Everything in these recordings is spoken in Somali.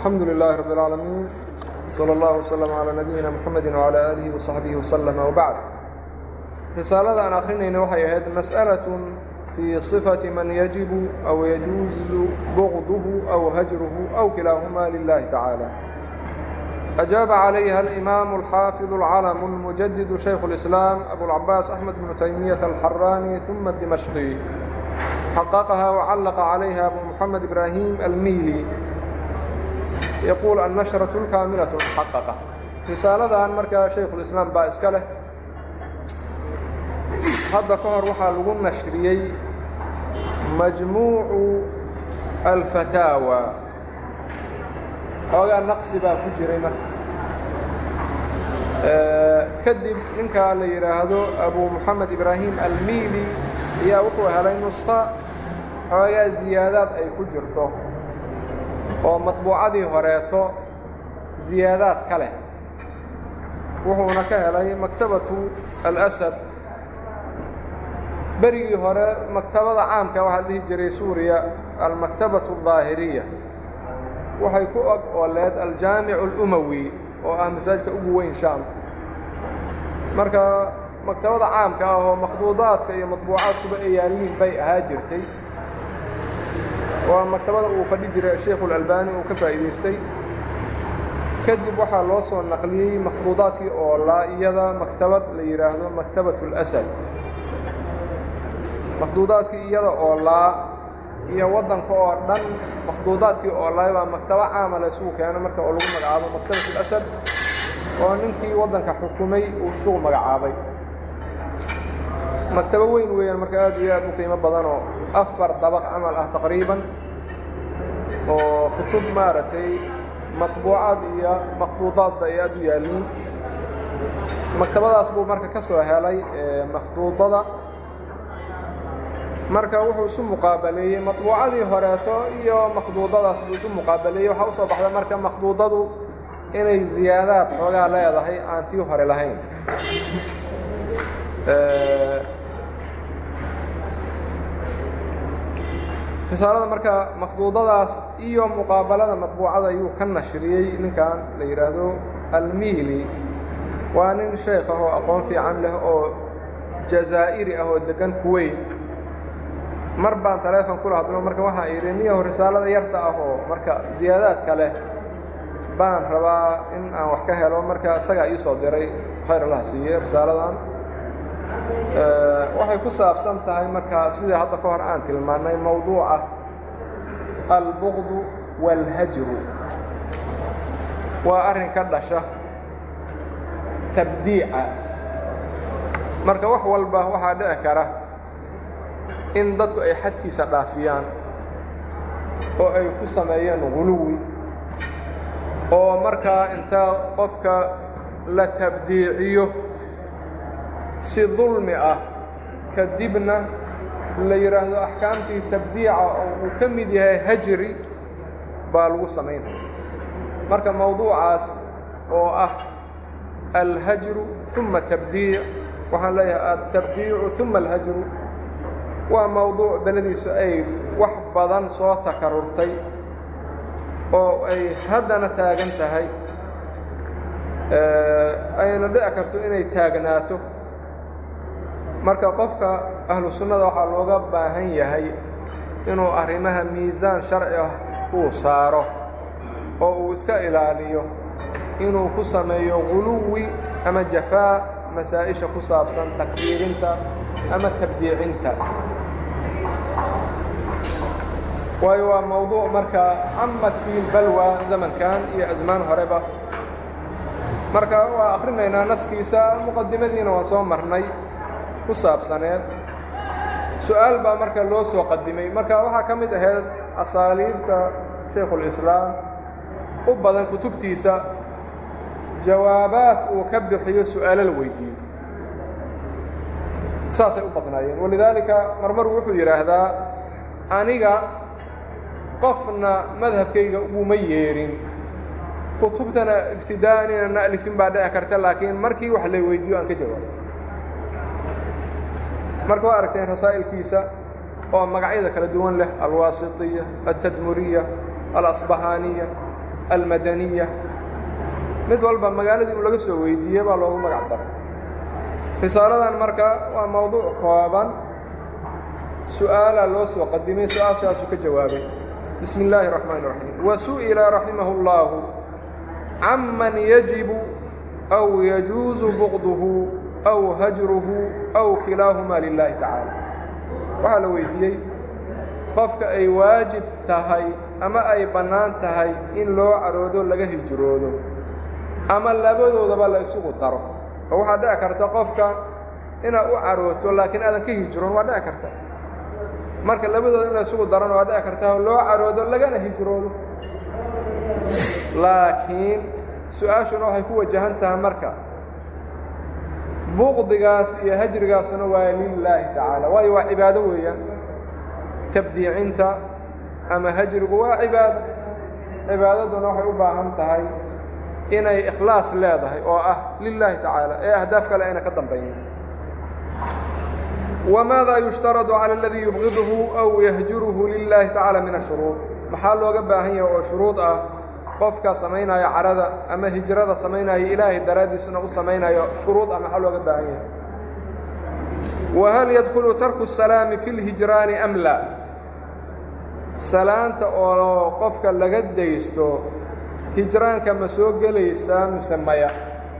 الحمد لله رب العالمين صلى الله وسلم على نبيina mحamedi وعلى آlihi وصaxbihi وsلم وbعd risaalada aan akrinayna waxay ahayd masأlaة fii صifaةi man yajibu أw yajuuzu bغضhu أw hajruhu أw kilaahuma lilahi tacaalى أجاaب عalayha الإmam الxaafiظ الcalم الmujadid شhayk الإسlاam أbوالcabaas أحmed بن تaymiyaة الxarani ثuma الdimشqي xaqaqha وcalaqa عalayha abu mحamed إbrahim almili yaquul annashratu lkaamilatu muxaqaqa risaaladan markaa shaykhulislaam baa iska leh hadda ka hor waxaa lagu nashriyey majmuucu alfataawa xoogaa naqsi baa ku jiray marka kadib ninkaa la yidhaahdo abu moxamed ibraahim almiili ayaa wuxuu helay nusta xoogaa ziyaadaad ay ku jirto oo matbuucadii horeeto ziyaadaad ka leh wuxuuna ka helay maktabatu alasad berigii hore maktabada caamka waxaa dhihi jiray suuriya almaktabatu aldaahiriya waxay ku og ooleed aljaamicu alumawi oo ah masaajidka ugu weyn shaam marka maktabada caamka ah oo makhduudaadka iyo matbuucaadkuba ay yaaliin bay ahaa jirtay waa maktabada uu fadhi jiray sheikhu اlalbani uu ka faa'iidaystay kadib waxaa loo soo naqliyey makhduudaadkii oolaa iyada maktabad la yidhaahdo maktabat اlasad makhduudaadkii iyada oolaa iyo waddanka oo dhan makhduudaadkii oolaa baa maktabo caama la isugu keeno marka oo lagu magacaabo maktabat اlasad oo ninkii waddanka xukumay uu isugu magacaabay maktabo weyn weeyaan marka aad iyo aad u qiimo badan oo afar dabaq camal ah taqriiban oo kutub maaragtay matbuucaad iyo makhduudaadba ay aad u yaalliin maktabadaas buu marka ka soo helay makhduudada marka wuxuu isu muqaabaleeyey matbuucadii horeeto iyo makhduudadaas buu isu muqaabaleeyey waxaa usoo baxda marka makhduudadu inay ziyaadaad xoogaa leedahay aan tii hore lahayn risaalada marka makhduudadaas iyo muqaabalada matbuucada ayuu ka nashriyey ninkan la yidhaahdo almiili waa nin sheekh ah oo aqoon fiican leh oo jazaa'iri ah oo deggan kuweyn mar baan taleefon kula hadlo marka waxaan idhi niyaho risaalada yarta ah oo marka ziyaadaadka leh baan rabaa in aan wax ka helo marka isagaa ii soo diray khayr allah siiye risaaladan waxay ku saabsan tahay marka sidai hadda ka hor aan tilmaannay mowduuca albuqdu wاlhajru waa arrin ka dhasha tabdiica marka wax walba waxaa dhici kara in dadku ay xadkiisa dhaafiyaan oo ay ku sameeyeen guluwi oo markaa inta qofka la tabdiiciyo si dulmi ah kadibna la yidhaahdo axkaamtii tabdiica oo uu ka mid yahay hajri baa lagu samaynaya marka mowduucaas oo ah alhajru ثuma tabdiic waxaan leeyahay altabdiicu ثuma alhajru waa mowduuc beladiisu ay wax badan soo takarurtay oo ay haddana taagan tahay ayna dhici karto inay taagnaato marka qofka ahlu sunnada waxaa looga baahan yahay inuu arrimaha miisaan sharci ah uu saaro oo uu iska ilaaliyo inuu ku sameeyo guluwi ama jafaa masaa-isha ku saabsan takfiirinta ama tabdiicinta waayo waa mowduuc marka camad fii balwa zamankan iyo asmaan horeba marka waa akhrinaynaa naskiisa muqadimadiina waan soo marnay ku saabsaneed su-aal baa marka loo soo qadimay marka waxaa ka mid ahayd asaaliibta shaykhulislaam u badan kutubtiisa jawaabaad uu ka bixiyo su-aalo la weydiiyo saasay u badnaayeen walidaalika marmar wuxuu yidhaahdaa aniga qofna madhabkayga uguma yeedhin kutubtana ibtidaa'an inaan na alifin baa dhici karta laakiin markii wax la weydiiyo aan ka jawaabo marka waa aragteen rasaa'ilkiisa oo magacyada kala duwan leh alwaasitiya altadmuriya alasbahaaniya almadaniya mid walba magaaladii uu laga soo weydiiyey baa loogu magac daray risaaladan marka waa mowduuc kooban su-aalaa loo soo qadimay su-aashaasuu ka jawaabay bismi illaahi الraxmaan الraxiim wasu'ila raximah اllahu caman yajibu aw yajuusu bugduhu aw hajruhu aw kilaahumaa lilahi tacaala waxaa la weydiiyey qofka ay waajib tahay ama ay bannaan tahay in loo caroodo laga hijroodo ama labadoodaba la isugu daro oo waxaa dhici karta qofka inaad u carooto laakiin aadan ka hijroon waa dhici karta marka labadooda in la isugu darana waa dhici karta loo caroodo lagana hijroodo laakiin su-aashuna waxay ku wajahan tahay marka buqdigaas iyo hajrigaasuna waa lilaahi tacaala waayo waa cibaado weeyaan tabdiicinta ama hajrigu waa cibaado cibaadaduna waxay u baahan tahay inay ikhlaas leedahay oo ah lilaahi tacaala ee ahdaaf kale ayna ka dambaynin wmaada yushtaradu cala aladii yubqiduhu aw yahjuruhu lilaahi tacaala min ashuruud maxaa looga baahan yahay oo shuruud ah qofka samaynaya carada ama hijrada samaynaya ilaahay daraaddiisuna u samaynayo shuruud ah maxaa looga baahan yahay wahal yadkulu tarku الsalaami fi اlhijraani am laa salaanta oo qofka laga daysto hijraanka ma soo gelaysaa mise maya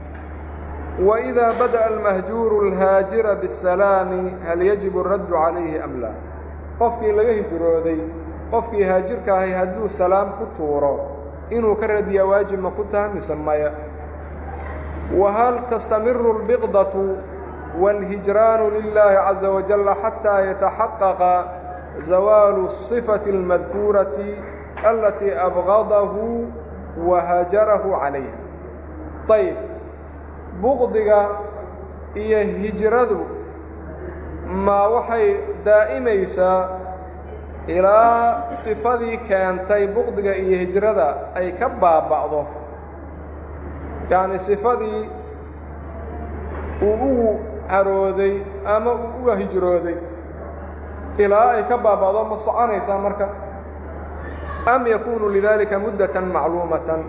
وإida badaأa almahjuuru اlhaajira bالsalaami hal yajibu الraddu calayhi am laa qofkii laga hijrooday qofkii haajirka ahay hadduu salaam ku tuuro inuu ka radiyaa waajib ma ku taha mise maya wahal tastamiru اlbiqdaةu wاlhijraanu lilaahi caزa wajala xataa yataxaqaqa zawaalu الصifaةi اlmadkuurati alatii abqadahu wahajarahu calayha ayb buqdiga iyo hijradu ma waxay daa'imaysaa ilaa sifadii keentay buqdiga iyo hijrada ay ka baaba'do yacni sifadii uu ugu carooday ama uu uga hijrooday ilaa ay ka baaba'do ma soconaysaa marka am yakuunu lidalika muddatan macluumatan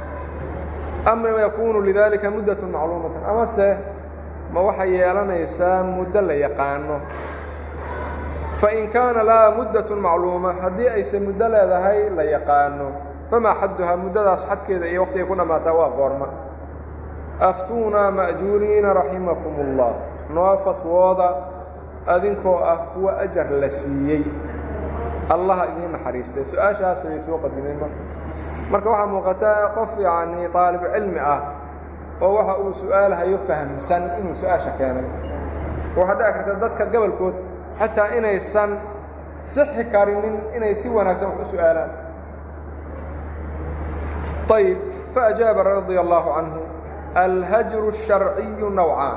ama yakuunu lidalika muddatun macluumatan amase ma waxay yeelanaysaa muddo la yaqaano fain kaana laha muddatun macluuma haddii ayse muddo leedahay la yaqaano famaa xadduhaa muddadaas xadkeeda iyo waqtigay ku dhammaataa waa goorma aftuunaa ma'juuriina raximakum ullah noo fatwooda adinkoo ah kuwa ajar la siiyey allaha idiin naxariistay su-aashaas bay soo qadimeen marka marka waxaa muuqataa qof yacnii طaalib cilmi ah oo waxa uu su-aalhayo fahamsan inuu su-aasha keenay waxaa dhici karta dadka gobolkood xataa inaysan sixi karinin inay si wanaagsan wax u su-aalaan ayb faajaaba radia allahu canhu alhajru الsharciyu nawcaan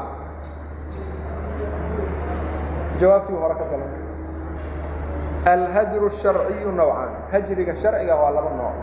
jawaabtii hore ka dalan alhajru الsharciyu nawcaan hajriga sharciga waa laba nooc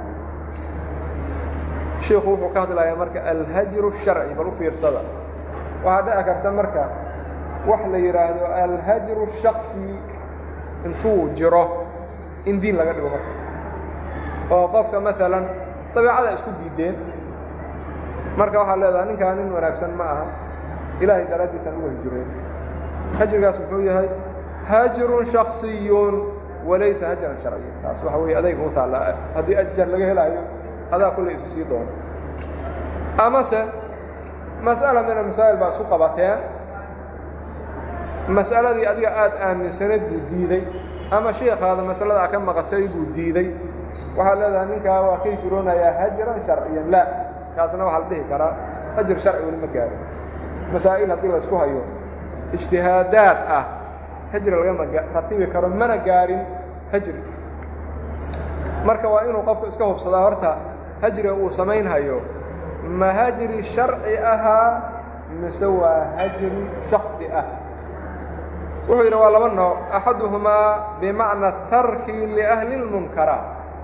shiiku wuxuu ka hadlayaa marka alhajru الsharci bal u fiirsada waxaa dhici karta marka wax la yidhaahdo alhajru الshaksi intuu jiro in diin laga dhigo marka oo qofka maalan dabeecada isku diideen marka waxaa leedaha ninkaa nin wanaagsan ma aha ilaahay daraaddiisaan uga hijireen hajrigaas muxuu yahay hajrun shaksiyun walaysa hajran sharciya taas waxa weeye adayga u taalla haddii ajar laga helaayo adaa kullay isu sii doono amase mas'ala mina masaa'il baa isku qabateen mas'aladii adiga aada aaminsanayd buu diiday ama shiikaada masalada ka maqatay buu diiday waxaad leedahay ninkaa waa ka hijroonayaa hajran sharciyan la kaasna waxaa la dhihi karaa hajr sharci weli ma gaaro masaa'il haddii laysku hayo ijtihaadaad ah hajri lagama ratibi karo mana gaarin hajri marka waa inuu qofku iska hubsadaa horta hajriga uu samaynhayo ma hajri sharci ahaa mise waa hajri shaksi ah wuxuu yidhi waa laba nooc axaduhumaa bimacna tarki liahli اlmunkaraat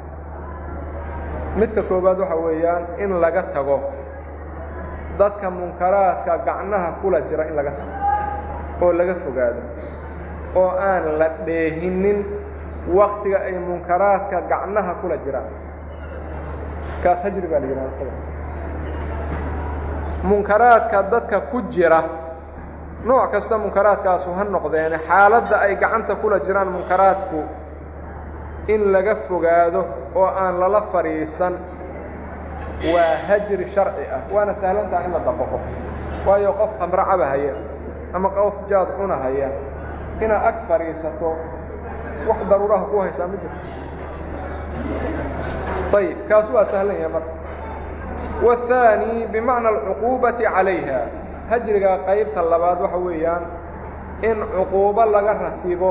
midka koowaad waxa weeyaan in laga tago dadka munkaraadka gacnaha kula jira in laga tago oo laga fogaado oo aan la dheehinin waktiga ay munkaraadka gacnaha kula jiraan kaas hajri baa la yidhahda isaga munkaraadka dadka ku jira nooc kasta munkaraadkaasu ha noqdeene xaaladda ay gacanta kula jiraan munkaraadku in laga fogaado oo aan lala fadhiisan waa hajri sharci ah waana sahlantaha in la dabaqo waayo qof khamro cabahaya ama qof jaad cunahaya inaad ag fadhiisato wax daruuraha ku haysaa ma jirto ayib kaas waa sahlan yahay marka والثاني بمعنى العقوبة عليها hajriga qaybta labaad waxa weeyaan in cuquubo laga ratibo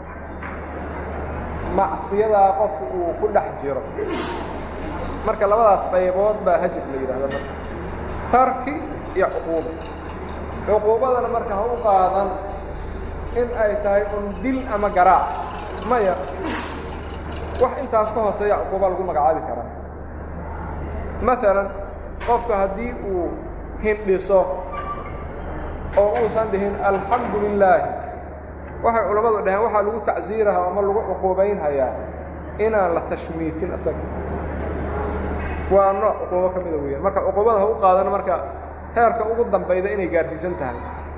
macsiyadaa qofku uu ku dhex jiro marka labadaas qaybood baa hajri la yidhahda marka tarki iyo cuquubo cuquubadana marka ha u qaadan in ay tahay un dil ama garaac maya wax intaas ka hooseeya cuquuba lagu magacaabi karaa maalan qofka haddii uu hindhiso oo uusan dhihin alxamdu lilaahi waxay culammadu dhaheen waxaa lagu tacsiirahaa ama lagu cuquubaynhayaa inaan la tashmiitin isaga waa nooc cuquubo ka mida weeyaan marka cuquubada ha u qaadana marka heerka ugu dambayda inay gaadhsiisan tahay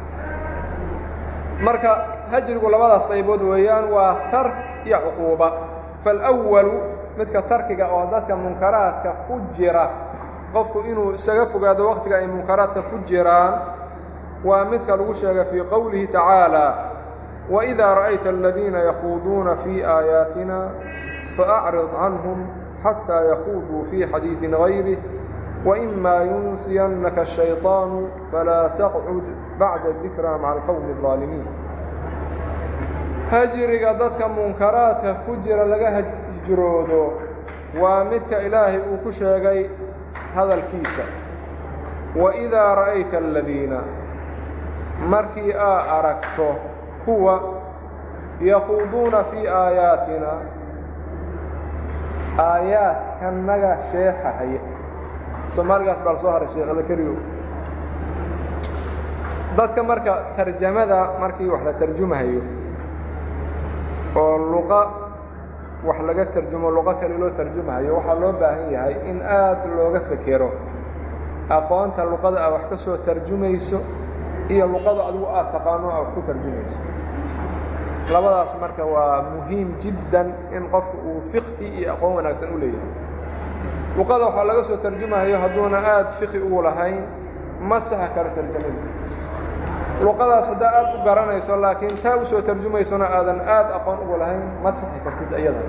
marka hajrigu labadaas qaybood weeyaan waa tark iyo cuquuba faalawalu midka tarkiga oo dadka munkaraadka ku jira qofku inuu isaga fogaado wakhtiga ay munkaraadka ku jiraan waa midka lagu sheegay fii qowlihi tacaalى وإidaa ra'ayta الadiina yakuuduuna fii aayaatina faأcrid canهum xatىa yakuuduu fii xadiiثi غayrih وإma yunsiyannaka الشhayطaanu falaa taqcud bacda الذikrى maca الqowmi الظaalimiin hajriga dadka munkaraadka ku jira laga hijroodo waa midka ilaahay uu ku sheegay hadalkiisa وإidaa ra'ayta الadiina markii aa aragto kuwa yakuuduuna fii aayaatina aayaadkanaga sheexahaya soomaaligaas baa la soo haray sheekada keligo dadka marka tarjamada markii wax la tarjumahayo oo luqa wax laga tarjumo luqo kale loo tarjumahayo waxaa loo baahan yahay in aad looga fekero aqoonta luqada aad wax ka soo tarjumayso iyo luqada adigu aad taqaano aad ku tarjumayso labadaas marka waa muhiim jiddan in qofku uu fiqhi iyo aqoon wanaagsan u leeyahay luqada waxaa laga soo tarjumahayo hadduuna aad fiqhi ugu lahayn ma saxa karo tarjamada luqadaas haddaa aad u garanayso laakiin taa u soo tarjumaysona aadan aad aqoon ugu lahayn ma saxi kartid iyada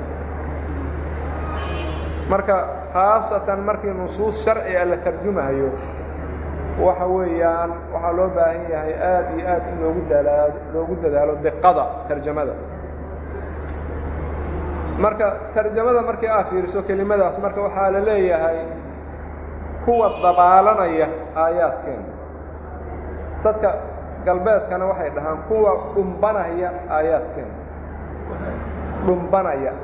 marka khaasatan markii nusuus sharci a la tarjumahayo waxa weeyaan waxaa loo baahan yahay aad iyo aad in loogu dalaa loogu dadaalo diqada tarjamada marka tarjamada markii aad fiiriso kelimadaas marka waxaa la leeyahay kuwa dabaalanaya aayaadkeena dadka galbeedkana waxay dhahaan kuwa dhumbanaya aayaadkeena dhumbanaya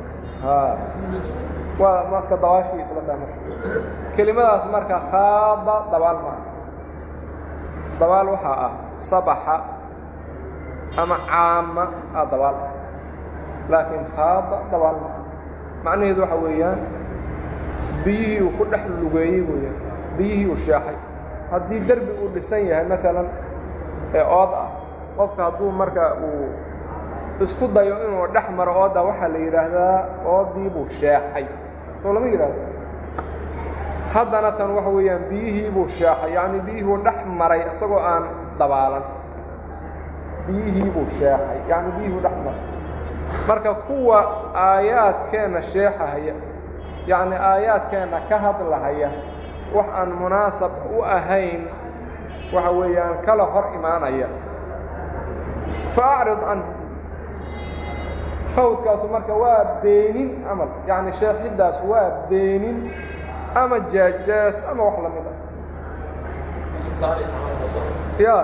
waa marka dabaashii isla tahay marka kelimadaas marka khaada dabaal ma ah dabaal waxaa ah sabaxa ama caama ah dabaal laakiin khaada dabaal ma ah macnaheedu waxa weeyaan biyihii uu ku dhex lugeeyey weeyaan biyihii uu sheexay haddii derbi uu dhisan yahay maalan ee ood ah qofka hadduu marka uu isku dayo inuu dhex maro ooda waxaa la yidhaahdaa oodii buu sheexay soo lama yidhahdo haddana tan waxa weeyaan biyihii buu sheexay yacni biyihuu dhex maray isagoo aan dabaalan biyihii buu sheexay yacni biyihuu dhex maray marka kuwa aayaadkeenna sheexahaya yacni aayaadkeenna ka hadlahaya wax aan munaasab u ahayn waxa weeyaan kala hor imaanaya fa acrid canhu fawdkaasu marka waa beenin camal yacni sheexiddaas waa beenin ama jaajaas ama wax la mid ah ya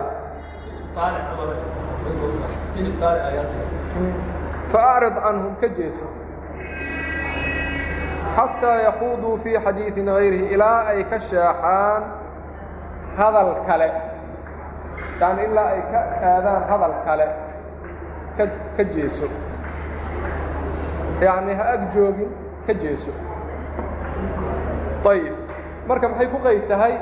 faacrid canhum ka jeeso xataa yakuuduu fii xadiiثin غayrihi ilaa ay ka sheexaan hadal kale yani ilaa ay ka aadaan hadal kale ka ka jeeso yacni ha ag joogin ka jeeso ayib marka maxay ku qayb tahay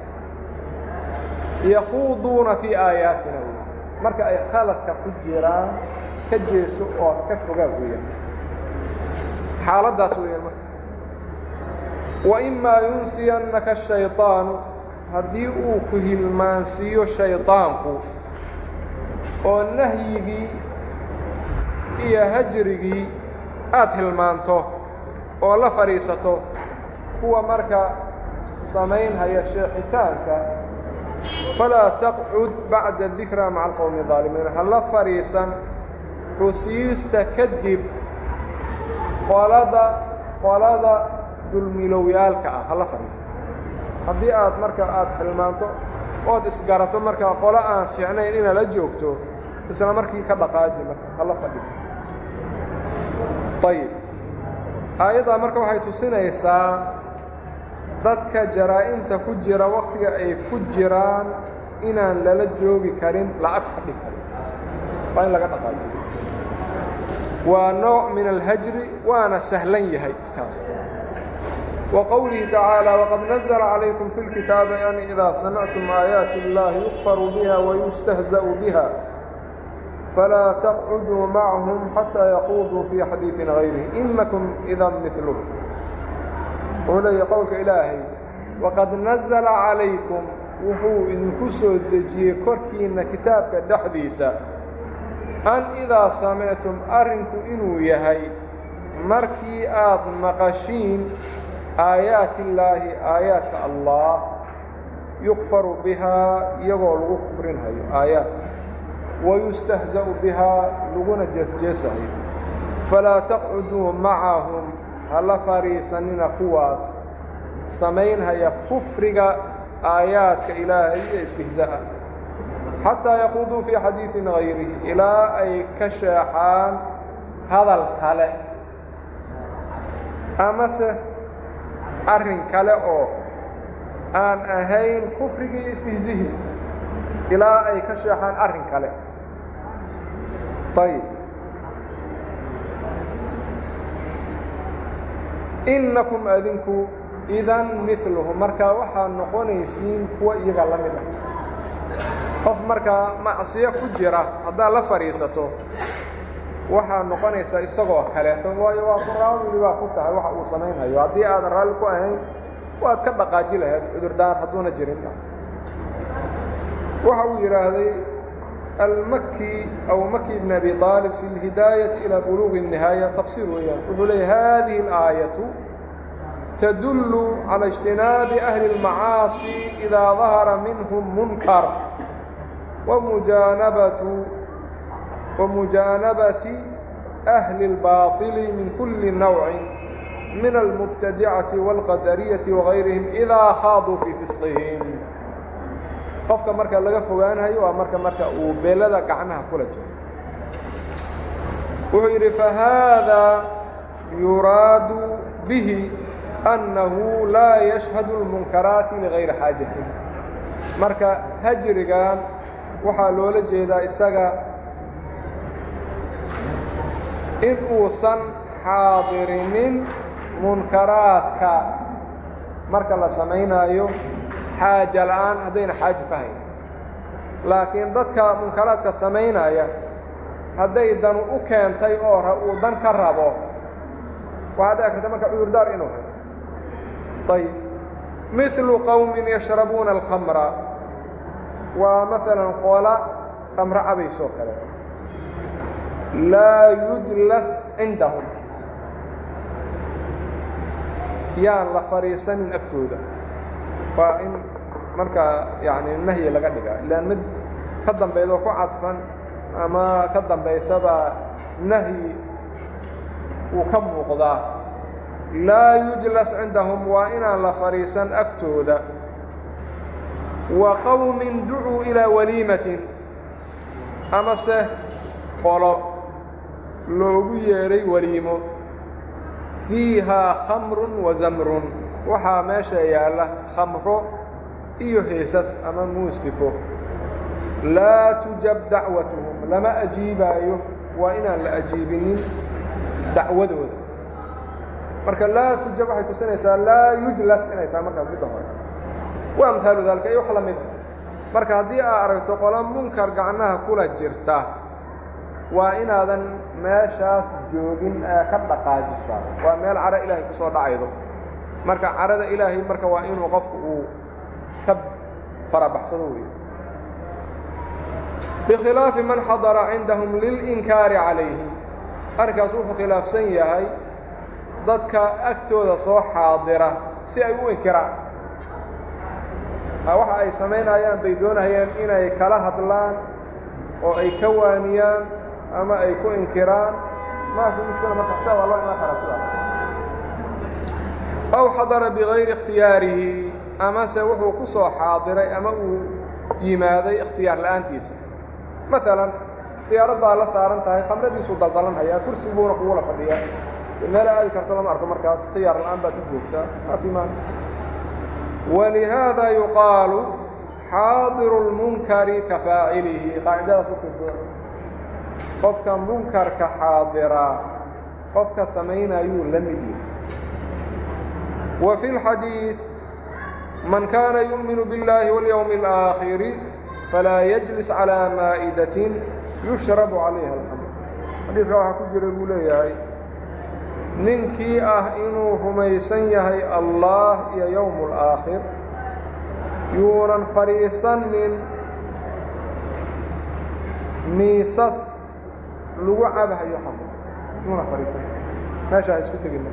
yakhuuduuna fii aayaatina wey marka ay khaladka ku jiraan ka jeeso oo ka fogaa weeyaan xaaladdaas weeyaan marka waimaa yunsiyannaka ashayطaanu haddii uu ku hilmaansiiyo shayطaanku oo nahyigii iyo hajrigii aad hilmaanto oo la fadhiisato kuwa marka samaynhaya sheexitaanka falaa taqcud bacda dikraa maca alqowmi الظaalimiin ha la fadhiisan xusiista kadib qolada qolada dulmilowyaalka ah ha la fadhiisan haddii aad marka aad hilmaanto ood isgarato marka qolo aan fiicnayn inaad la joogto isla markii ka dhaqaaji marka ha la fadhiiso ayib aayaddaa marka waxay tusinaysaa dadka jaraa-imta ku jira wakhtiga ay ku jiraan inaan lala joogi karin la-ag fadhi karin waa in laga dhaqaajiyo waa nooc min alhajri waana sahlan yahay kaas وqwlihi tacaalى وqad نزل عlaykم في الkitaabi an إida samictum آayaaتi الlahi يukfaru biha ويustahزأ biha falaa تqcuduu macahum xatىa yaquuduu fii xadiiثi غayrih inakum إida milhm wuxuu leeya qowlka ilaahay waqad nazla calaykum wuxuu idinku soo dejiyey korkiinna kitaabka dhexdiisa an idaa samictum arrinku inuu yahay markii aad maqashiin aayaati illaahi aayaadka allah yukfaru bihaa iyagoo lagu kufrinhayo aayaadka wayustahza'u bihaa laguna jeesjeesahayo falaa taqcuduu macahum hala fadhiisanina kuwaas samaynhaya kufriga aayaadka ilaahay iyo istihza'a xataa yaquuduu fii xadiidin hayrihi ilaa ay ka sheexaan hadal kale amase arrin kale oo aan ahayn kufrigii istihzihi ilaa ay ka sheexaan arrin kale ayb innakum adinku idan miluhu markaa waxaad noqonaysiin kuwa iyaga la mid ah qof markaa macsiyo ku jira haddaad la fadhiisato waxaad noqonaysaa isagoo kaleeto waayo waa ku raawili baa ku tahay waxa uu samaynhayo haddii aadan raalli ku ahayn waad ka dhaqaaji lahayd cudurdaan hadduuna jirin waxa uu yidhaahday almaki aw maki bn abi aalib fi اlhidaayati ilى buluuqi الnihaaya tafsiir weeyaan wuxuu leeyay hadihi اlaayaةu tadullu calى اجtinaabi ahli اlmacaasi idaa dahara minhum munkar wamujaanabatu wamujaanabati ahli اlbaaطili min kuli nawci min almubtadicati wاlqadariyati wagayrihim idaa khaaduu fii fisqihim qofka marka laga fogaanayo waa marka marka uu beelada gacmaha kula jiro wuxuu yidhi fahaada yuraadu bihi annahu laa yashhadu اlmunkaraati ligayri xaajatin marka hajrigan waxaa loola jeedaa isaga in uusan xaadirinin munkaraadka marka la samaynaayo xaaja la'aan haddayna xaajo ka hayn laakiin dadka munkaraadka samaynaya hadday danu u keentay oo uu dan ka rabo waxaa dhici karta marka cudurdaar inuu hayo ayb milu qowmin yashrabuuna alkhamra waa maalan qoola khamro cabaysoo kale laa yujlas cindahum yaan la fadhiisanin agtooda waa in markaa yani nahyi laga dhigaa ilaan mid ka dambaydoo ku cadfan ama ka dambaysaba nahyi wuu ka muuqdaa laa yujlas cindahum waa inaan la fadhiisan agtooda wa qowmin ducuu ilaa waliimatin amase qolo loogu yeedhay waliimo fiihaa khamrun wa zamrun waxaa meesha yaalla khamro iyo heesas ama muusiko laa tujab dacwatuhum lama ajiibaayo waa inaan la ajiibinin dacwadooda marka laa tujab waxay tusinaysaa laa yujlas inay tahay markaas midda hore waa amhaalu daalika iyo wax la mid marka haddii aad aragto qola munkar gacnaha kula jirta waa inaadan meeshaas joogin ee ka dhaqaajisaa waa meel caro ilaahay ku soo dhacaydo marka carada ilaahay marka waa inuu qofku uu ka farabaxsado weeye bikhilaafi man xadara cindahum lilinkaari calayhim arrinkaas wuxuu khilaafsan yahay dadka agtooda soo xaadira si ay u inkiraan waxa ay samaynayaan bay doonayaan inay kala hadlaan oo ay ka waaniyaan ama ay ku inkiraan maa fi mushkila marka saa waa loo iman karaa sidaas aw xadara bigayri ikhtiyaarihi amase wuxuu ku soo xaadiray ama uu yimaaday ikhtiyaar la'aantiisa maalan diyaarad baa la saaran tahay khamradiisuu daldalanhayaa kursiguuna kugula fadhiyaa meel aadi karto lama arko markaas ikhtiyaar la'aan baad ku joogtaa maa fi maan walihaada yuqaalu xaadiru lmunkari ka faacilihi qaacidadaas u fiirsada qofka munkarka xaadiraa qofka samaynayuu la mid yahay wa fi اlxadiiث man kaana yuؤminu biاllahi waاlyowmi اlآakhiri falaa yajlis calىa maa'idatin yushrabu calayha alxamr xadiidka waxaa ku jira buu leeyahay ninkii ah inuu rumaysan yahay allah iyo yowm اlآakhir yuunan fadhiisanin miisas lagu cabahayo xamr yuuna fadhiisan meesha ha isku tegin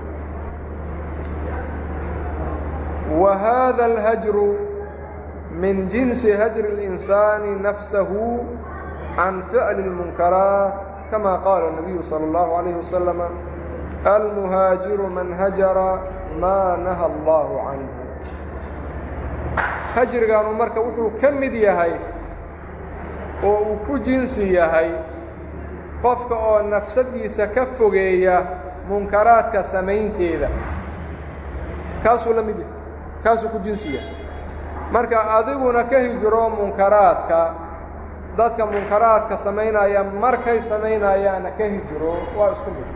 wa hada اlhajru min jinsi hajri الإnsaani nafsahu can ficli الmunkaraat kama qaala الnabiyu salى اllahu عalayه wasalam almuhaajiru man hajara maa naha allahu canhu hajrigaanu marka wuxuu ka mid yahay oo uu ku jinsi yahay qofka oo nafsadiisa ka fogeeya munkaraadka samaynteeda kaasuu la mid yahay kaasuu ku jinsi yahay marka adiguna ka hijro munkaraadka dadka munkaraadka samaynaya markay samaynayaana ka hijro waa isku mid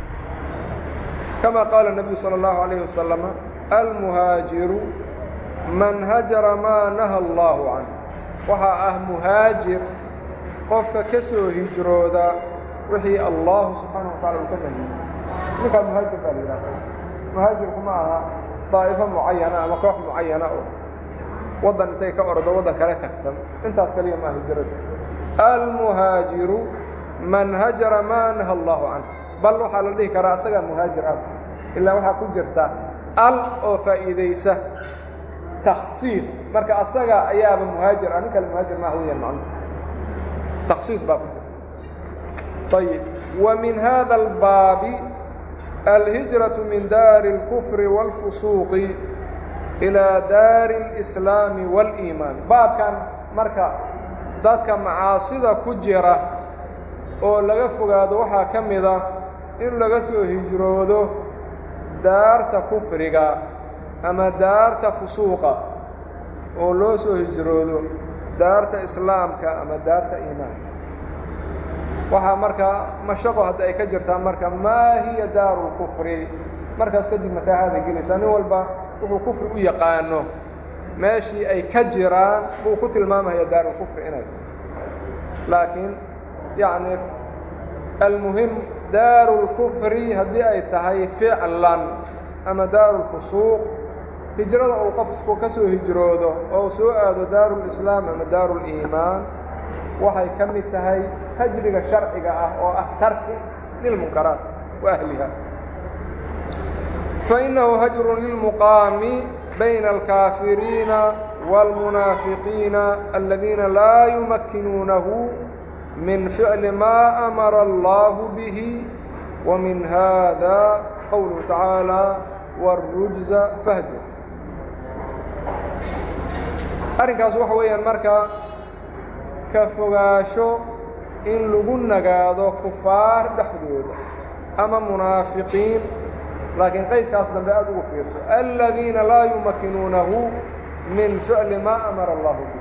kama qaala الnabiyu salى اllahu عalayه wasalam almuhaajiru man hajara maa naha allahu canh waxaa ah muhaajir qofka ka soo hijrooda wixii allahu subxaanaه wa tacala uu ka nahiyey ninkaa muhaajir baa la yidhahda muhaajirku ma aha daa'ifo mucayana ama koox mucayana oo waddan intay ka ordo waddan kale tagtan intaas kaliya maaha hijradu almuhaajiru man hajara maa naha allahu canh bal waxaa la dhihi karaa asagaa muhaajir ah ilaa waxaa ku jirta al oo faa'iidaysa takhsiis marka asaga ayaaba muhaajir ah nin kale muhaajir maaha weeyaan macnu takhsiis baa ku jirta ayib wa min hada albaabi alhijraةu min daari اlkufri wاlfusuuqi ilaa daari اlislaami wاliimaan baabkan marka dadka macaasida ku jira oo laga fogaado waxaa ka mid a in laga soo hijroodo daarta kufriga ama daarta fusuuqa oo loo soo hijroodo daarta islaamka ama daarta iimaanka waxaa markaa mashaqo hadda ay ka jirtaa marka maa hiya daaru lkufri markaas kadib mataahaada gelaysaa nin walba wuxuu kufri u yaqaano meeshii ay ka jiraan buu ku tilmaamaya daarulkufri inay laakiin yacni almuhim daaru lkufri haddii ay tahay ficlan ama daaru lfusuuq hijrada uu qofku ka soo hijroodo oo soo aado daaru lislaam ama daaru liimaan waxay ka mid tahay hajriga sharciga ah oo ah tarki lilmunkaraat wa ahliha fainahu hajrun lilmuqaami bayna alkaafiriina wاlmunaafiqiina aladiina laa yumakkinuunahu min ficli maa amara allahu bihi wa min hada qowluhu tacaala wاrujza fahjur arrinkaas waxa weeyaan marka ka fogaasho in lagu nagaado kufaar dhexdooda ama munaafiqiin laakiin qaydkaas dambe aad ugu fiirso aladiina laa yumakinuunahu min ficli maa amara allahu bih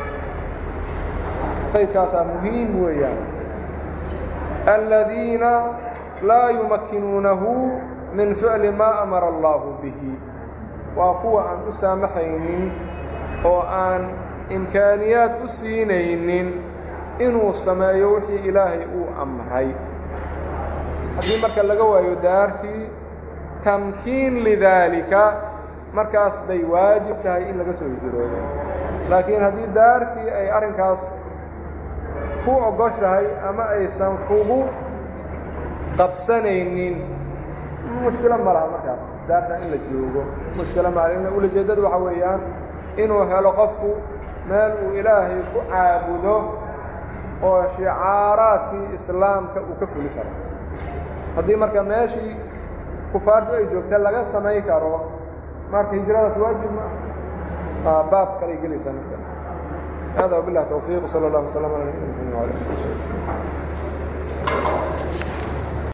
qaydkaasaa muhiim weeyaan aladiina laa yumakinuunahu min ficli maa amara allaahu bihi waa kuwa aan u saamaxaynin oo aan imkaaniyaad u siinaynin inuu sameeyo wixii ilaahay uu amray haddii marka laga waayo daartii tamkiin lidaalika markaas bay waajib tahay in laga soo hijroodo laakiin haddii daartii ay arrinkaas ku ogoshahay ama aysan kugu qabsanaynin mushkilo ma laha markaas daarta in la joogo mushkilo ma laha ulajeeddadu waxaa weeyaan inuu helo qofku meel uu ilaahay ku caabudo oo shicaaraadkii islaamka uu ka fuli karo haddii marka meeshii kufaartu ay joogta laga samayn karo marka hijradaas waajib ma ah baab kalay gelaysaa markaas hada wabilah towfiiq sala allah wasalam ala nabina mxamed wala ali